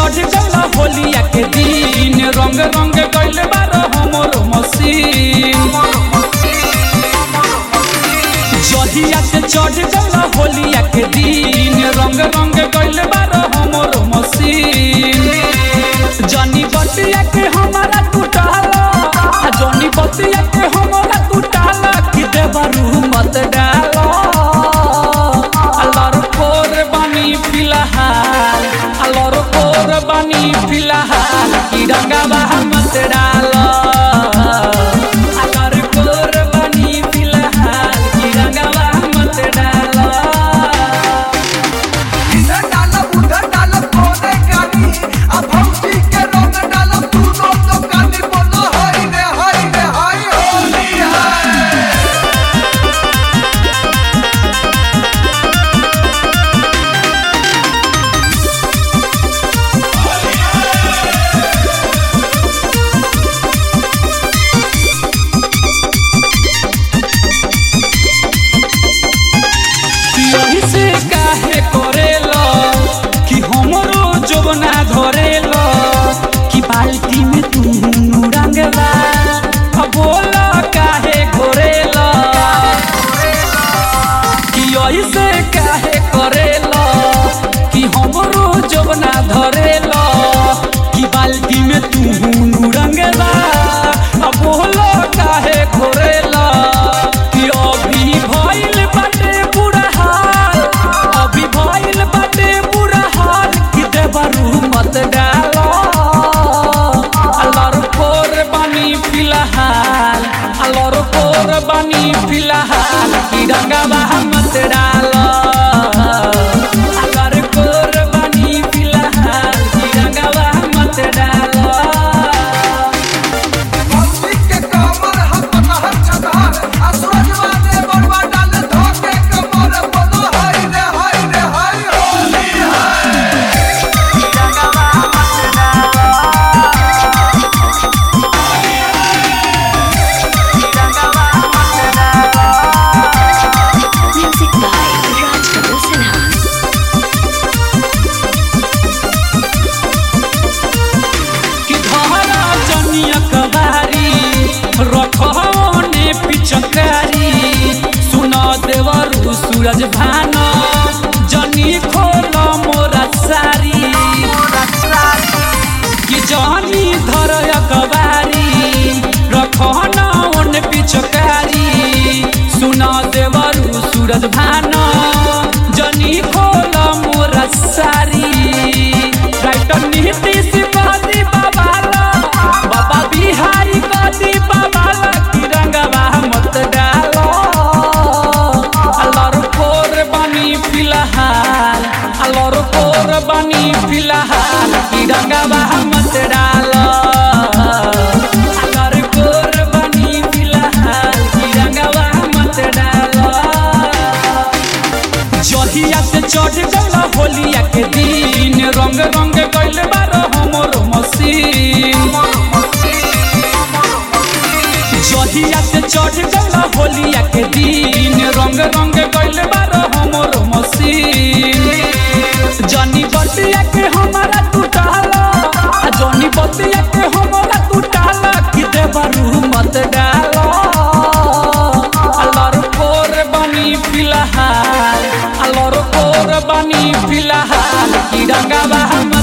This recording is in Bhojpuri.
चढ़ गल होलिया के दिन रंग रंग गइल बार हमर मसीन जहिया से चढ़ गल होलिया के दिन रंग रंग गइल बार हमर मसीन जनी बतिया के हमारा टूटाला आ जनी बतिया के हमारा टूटाला कि देवरू मत डालो अल्लाह कोर बानी फिलहाल अल्लाह कोर बानी फिलहाल कि रंगावा मत डालो अल्लाह कोर बानी फिलहाल कि रंगावा मत डालो इधर डालब उधर डालब कोने कानी अब भौजी के रंग डालब तू दोनों कानी बोलो हाय रे हाय रे हाय होली है यही से काहे करेलो कि हमरो जोबना धरेलो कि बाल्टी में तू रंगवा अब बोला काहे घोरेलो कि यही से काहे करेलो कि हमरो जोबना धरेलो कि बाल्टी में तू रंगवा अब बोला काहे घोरेलो कि अभी भइल बाटे बुरा हाल अभी भइल बाटे बुरा हाल कि देवरू मत डालो अल्लाह कोर बानी फिलहाल अल्लाह कोर बानी फिलहाल कि रंगावा मत डालो अल्लाह कोर बानी फिलहाल कि रंगावा मत डालो भौजी के कमर हम पतहर छतहर आ सूरजवा ने बड़वा डाल धोके कमर बोलो हाय रे हाय रे हाय होली है Music by Raj Kapoor Sinha. कि धारा जनिया कबारी रखने पिचकारी सुना देवरु सूरज भान जनी खोल मोरा सारी कि जनी धर कबारी रखना ओन पिचकारी सुना देवरु सूरज भान जनी खोल मोरा सारी राइटर नीतीश बादी बाबाला बाबा बिहारी बादी बाबाला कि रंगवा मत डालो अल्लाह कोर बानी फिलहाल अल्लाह कोर बानी फिलहाल कि रंगवा मत डालो अल्लाह कोर बानी फिलहाल कि रंगवा मत डालो जहिया से चढ़ गल होलिया के दिन रंग रंग गइल बार हमर मसीन जहिया से चढ़ गल होलिया के दिन रंग रंग गइल बार हमर मसीन जनी बतिया के हमारा टूटाला आ जनी बतिया के हमारा टूटाला कि देवरू मत डालो अल्लाह कोर बानी फिलहाल अल्लाह कोर बानी फिलहाल कि रंगावा हम